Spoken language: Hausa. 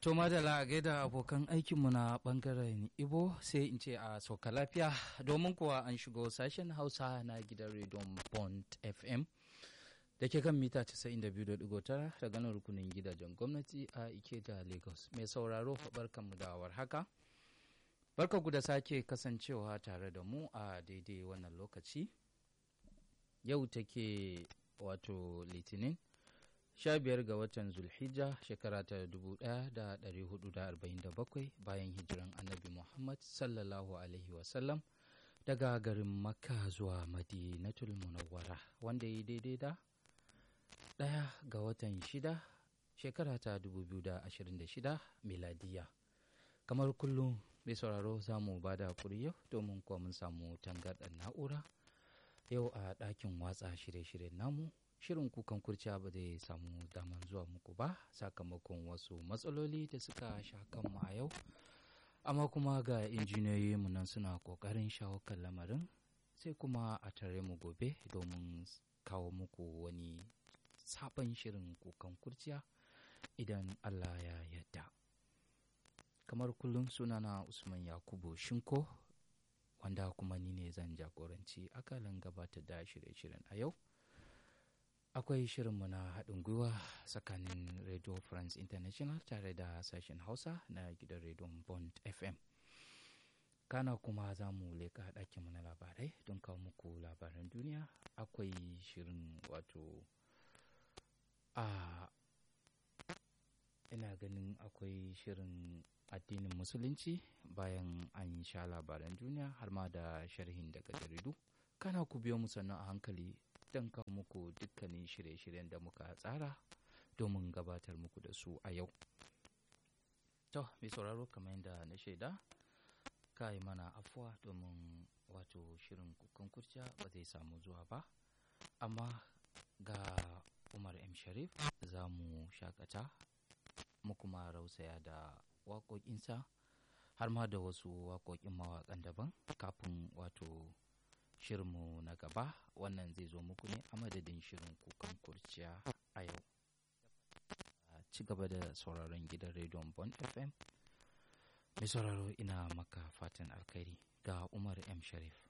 To madala a gaida abokan aikinmu na bangaren Ibo sai in ce a sauka lafiya domin kuwa an shigo sashen Hausa na gidan rediyon Bond FM da ke kan mita 92.9 daga nan rukunin gidajen gwamnati a Ikeja Lagos. Mai sauraro barkanmu da haka. Barkanku da sake kasancewa tare da mu a daidai wannan lokaci. Yau take wato Litinin. sha biyar ga watan zulhijja shekara ta dubu ɗaya da ɗari hudu da arba'in da bakwai bayan hijiran annabi muhammad sallallahu alaihi wasallam daga garin makka zuwa madinatul munawwara wanda ya daidai da ɗaya ga watan shida shekara ta dubu biyu da ashirin da shida miladiya kamar kullum mai sauraro za mu ba da yau domin kuwa mun samu tangarɗar na'ura yau a ɗakin watsa shirye-shiryen namu shirin kukan kurciya ba zai samu daman zuwa muku ba sakamakon wasu matsaloli da suka sha kanmu a yau amma kuma ga injiniyoyi mu nan suna kokarin shawo kan lamarin sai kuma a tare mu gobe domin kawo muku wani sabon shirin kukan kurciya idan allah ya yadda kamar kullum sunana usman yakubu shinko wanda kuma ni ne zan jagoranci akalin gabatar da shirye-shiryen a yau akwai shirinmu na haɗin gwiwa tsakanin radio france international tare da sashen hausa na gidan rediyon bond fm kana kuma za mu leƙa ɗakinmu na labarai don kawo muku labaran duniya akwai shirin wato a ina ganin akwai shirin addinin musulunci bayan an sha labaran duniya har ma da sharhin daga jaridu kana ku biyo mu sannan a hankali don kawo muku dukkanin shirye-shiryen da muka tsara domin gabatar muku da su a yau. To, mai sauraro kamar yadda na shaida, ka yi mana afuwa domin wato shirin kukan kurciya ba zai samu zuwa ba, amma ga Umar M. Sharif za mu shakata mu kuma rausaya da waƙoƙinsa har ma da wasu waƙoƙin mawaƙan daban kafin wato shirinmu na gaba wannan zai zo muku ne a madadin shirin kukan kurciya a yau ci gaba da sauraron gidan rediyon bon fm mai sauraro ina maka fatan alkhairi ga umar m sharif